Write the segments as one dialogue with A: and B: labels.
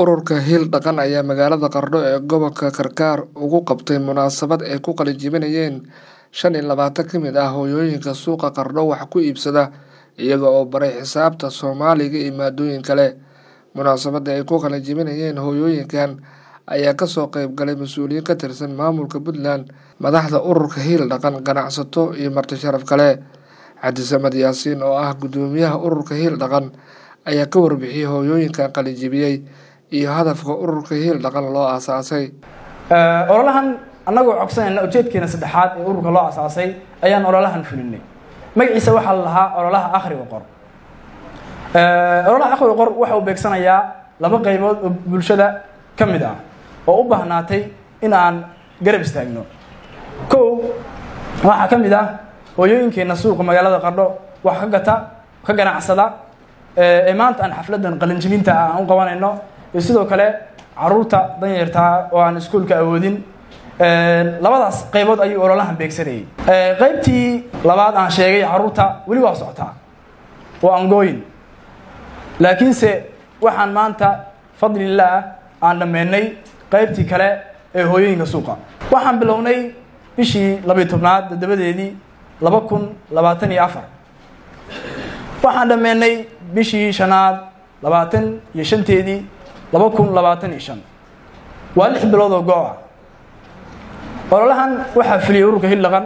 A: Ururka Hiil Dhaqan ayaa magaalada Qardho ee gobolka Karkar ugu qabtay munaasabad ay ku qalin-jebinayeen shan iyo labaatan ka mid ah hooyooyinka suuqa Qardho wax ku iibsada iyaga oo baray xisaabta Soomaaliga iyo maadooyin kale. Munaasabadda ay ku qalin-jebinayeen hooyooyinkan ayaa kasoo qayb galay mas'uuliyiin ka tirsan maamulka Puntland, madaxda ururka Hiil Dhaqan, ganacsato iyo marti sharaf kale. Cabdi Samed Yaasiin oo ah guddoomiyaha ururka Hiil Dhaqan ayaa ka warbixiyay hooyooyinkan qalin-jebiyay iyo hadafka ururka Hiil Dhaqan loo aasaasay.
B: ololahan annagoo codsanayna ujeedkeena saddexaad ee ururka loo asaasay ayaan ololahan fulinay magaciisa waxaa la lahaa ololaha akhriga qor ololaha akhriga qor waxa uu beegsanayaa laba qaybood oo bulshada ka mid ah oo u baahnaatay in aan garab istaagno kow waxaa ka mid ah hooyooyinkeena suuqa magaalada qardho wax ka gata ka ganacsada ee maanta aan xafladan qalinjibinta ah aan u qabanayno iyo sidoo kale caruurta danyartaa oo aan iskuolka awoodin labadaas qaybood ayuu ololahan beegsanayay qaybtii labaad aan sheegay caruurta weli waa socotaa waa angooyin laakiinse waxaan maanta fadlillaah aan dhammeynay qaybtii kale ee hooyooyinka suuqa waxaan bilownay bishii labiyo tobnaad toddobadeedii laba kun labaatan iyo afar waxaan dhammeynay bishii shanaad labaatan iyo shanteedii laba kun labaatan iyo shan waa lix bilood oo go-a ololahan waxaa fuliyay ururka Hiil Dhaqan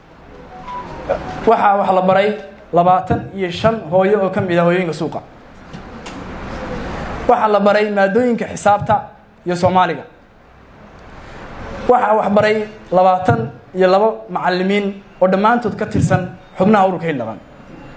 B: waxaa wax la baray labaatan iyo shan hooyo oo ka mid ah hooyooyinka suuqa waxaa la baray maadooyinka xisaabta iyo soomaaliga waxaa wax baray labaatan iyo labo macalimiin oo dhammaantood ka tirsan xubnaha ururka Hiil Dhaqan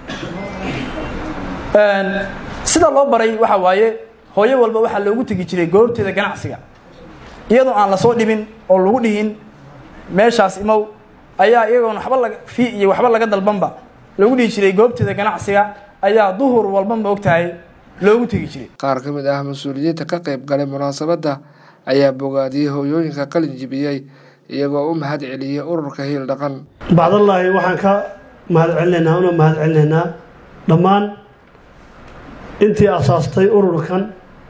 B: sida loo baray waxa waaye hooyo walba waxaa loogu tegi jiray goobteeda ganacsiga iyadoo aan lasoo dhibin oo lagu dhihin meeshaas imow ayaa iyagoon waxba laga fi iyo waxba laga dalbanba loogu dhihi jiray goobteeda ganacsiga ayaa duhur walbanba ogtahay loogu tegi jiray
A: qaar ka mid ah mas-uuliyiinta ka qayb galay munaasabadda ayaa bogaadiyey hooyooyinka qalin jibiyey iyagoo u mahad celiyey ururka hiil dhaqan
C: bacdallaahi waxaan ka mahad celinaynaa una mahad celinaynaa dhammaan intii asaastay ururkan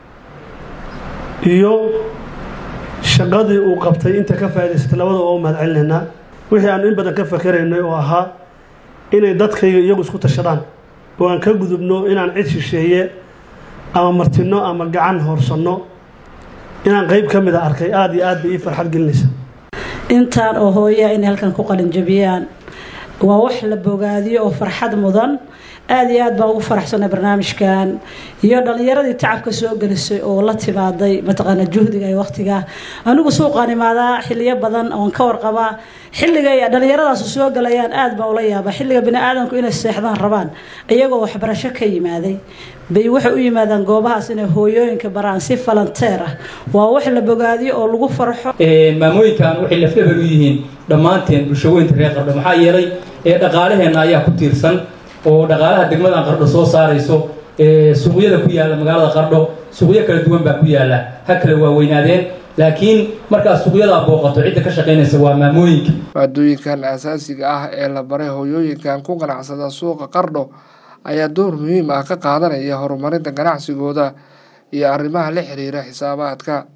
C: iyo shaqadii uu qabtay inta ka faa'idaysatay labada waa u mahad celinaynaa wixii aanu in badan ka fakeraynay oo ahaa inay dadkayga iyagu isku tashadaan oo aan ka gudubno inaan cid shisheeye ama martino ama gacan hoorsanno inaan qeyb ka mid a arkay aada iyo aad bay ii farxad gelinaysa
D: intaan oo hooyaa inay halkan ku qalinjabiyaan waa wax la bogaadiyo oo farxad mudan aada iyo aad baan ugu faraxsanay barnaamijkan iyo dhallinyaradii tacabka soo gelisay oo la timaaday mataqaana juhdiga iyo waqtiga anigu suuqaan imaadaa xiliyo badan oon ka warqabaa xilliga dhallinyaradaas soo galayaan aad baan ula yaabaa xilliga bini-aadanku inay seexdaan rabaan iyagoo waxbarasho ka yimaaday bay waxay u yimaadaan goobahaas inay hooyooyinka baraan si falanteer ah waa wax la bogaadiyo oo lagu farxo
E: maamooyinkan waxay lafdhabar u yihiin dhammaanteen bulshaweynta reer qardho maxaa yeelay dhaqaalaheenna ayaa ku tiirsan oo dhaqaalaha degmadan qardho soo saarayso suuqyada ku yaalla magaalada qardho suuqyo kala duwan baa ku yaalla ha kala waaweynaadeen laakiin markaad suuqyadaa booqato cidda ka shaqaynaysa waa maamooyinka
A: maadooyinkan asaasiga ah ee la baray hooyooyinkan ku ganacsada suuqa qardho ayaa door muhiim ah ka qaadanaya horumarinta ganacsigooda iyo arrimaha la xiriira xisaabaadka